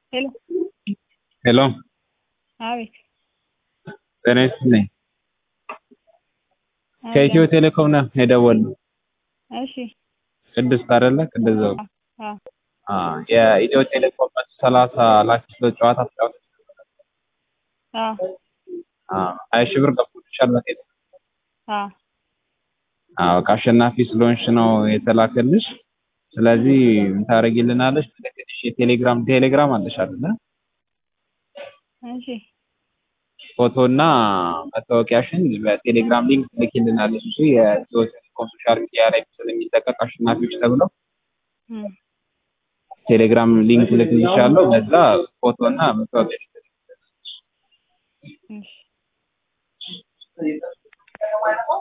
ሄሎ ሄሎ አቤት ጤና ይስጥልኝ። ከኢትዮ ቴሌኮም ነው የደወልነው። እሺ ቅድስት አይደለ? ቅድስት ዘውዱ። አዎ አዎ የኢትዮ ቴሌኮም መቶ ሰላሳ ላኪ ጨዋታ ተጫውተሽ አዎ አዎ ሀያ ሺህ ብር ገብቶልሻል በቴሌ አዎ አዎ ከአሸናፊ ስለሆንሽ ነው የተላከልሽ። ስለዚህ ምን ታደርጊልናለሽ? ትልክልሽ የቴሌግራም ቴሌግራም አለሽ አይደለ? እሺ ፎቶና መታወቂያሽን በቴሌግራም ሊንክ ትልኪልናለሽ። እሱ የኢትዮ ቴሌኮም ሶሻል ሚዲያ ላይ ስለሚለቀቅ አሸናፊዎች ተብለው እም ቴሌግራም ሊንክ ልክልሻለሁ። በዛ ፎቶና መታወቂያሽን እሺ